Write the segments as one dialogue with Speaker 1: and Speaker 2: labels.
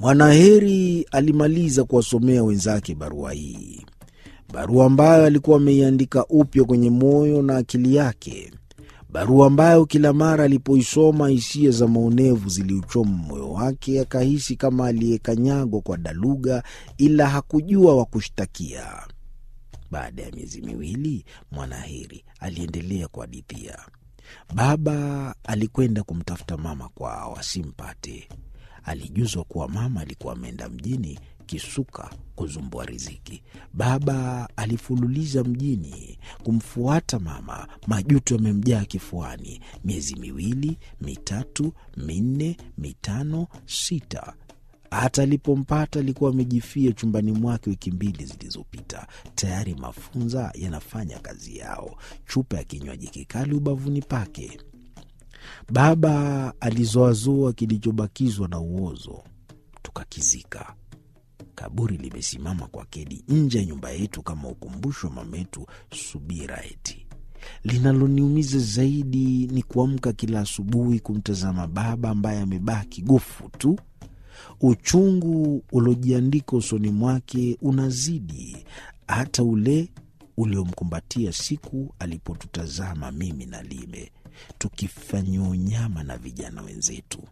Speaker 1: Mwanaheri alimaliza kuwasomea wenzake barua hii, barua ambayo alikuwa ameiandika upya kwenye moyo na akili yake, barua ambayo kila mara alipoisoma hisia za maonevu ziliuchoma moyo wake, akahisi kama aliyekanyagwa kwa daluga, ila hakujua wa kushtakia. Baada ya miezi miwili, Mwanaheri aliendelea kuhadithia. Baba alikwenda kumtafuta mama kwao asimpate. Alijuzwa kuwa mama alikuwa ameenda mjini Kisuka kuzumbua riziki. Baba alifululiza mjini kumfuata mama, majuto yamemjaa kifuani. Miezi miwili, mitatu, minne, mitano, sita hata alipompata alikuwa amejifia chumbani mwake wiki mbili zilizopita. Tayari mafunza yanafanya kazi yao, chupa ya kinywaji kikali ubavuni pake. Baba alizoazoa kilichobakizwa na uozo, tukakizika. Kaburi limesimama kwa kedi nje ya nyumba yetu kama ukumbusho wa mametu Subira. Eti linaloniumiza zaidi ni kuamka kila asubuhi kumtazama baba ambaye amebaki gofu tu. Uchungu uliojiandika usoni mwake unazidi hata ule uliomkumbatia siku alipotutazama mimi na Lime tukifanyiwa unyama na vijana wenzetu.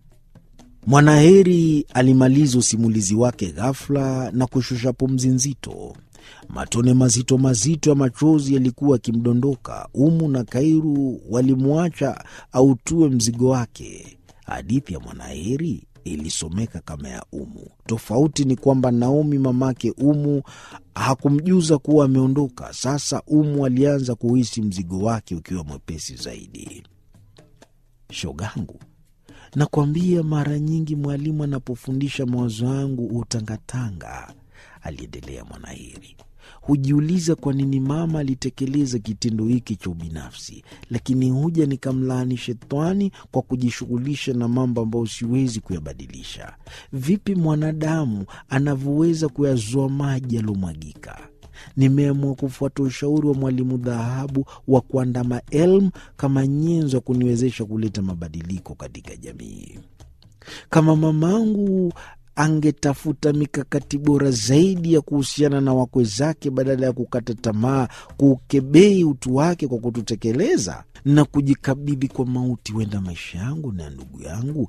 Speaker 1: Mwanaheri alimaliza usimulizi wake ghafla na kushusha pumzi nzito. Matone mazito mazito ya machozi yalikuwa yakimdondoka. Umu na Kairu walimwacha autue mzigo wake. Hadithi ya Mwanaheri ilisomeka kama ya Umu. Tofauti ni kwamba Naomi mamake Umu hakumjuza kuwa ameondoka. Sasa Umu alianza kuhisi mzigo wake ukiwa mwepesi zaidi. Shogangu, nakwambia mara nyingi mwalimu anapofundisha mawazo yangu hutangatanga, aliendelea Mwanaheri. Hujiuliza kwa nini mama alitekeleza kitendo hiki cha ubinafsi, lakini huja nikamlaani shetani kwa kujishughulisha na mambo ambayo siwezi kuyabadilisha. Vipi mwanadamu anavyoweza kuyazoa maji yaliyomwagika? Nimeamua kufuata ushauri wa mwalimu dhahabu wa kuandama elmu kama nyenzo ya kuniwezesha kuleta mabadiliko katika jamii. Kama mamangu angetafuta mikakati bora zaidi ya kuhusiana na wakwe zake badala ya kukata tamaa, kuukebei utu wake kwa kututekeleza na kujikabidhi kwa mauti, huenda maisha yangu na ndugu yangu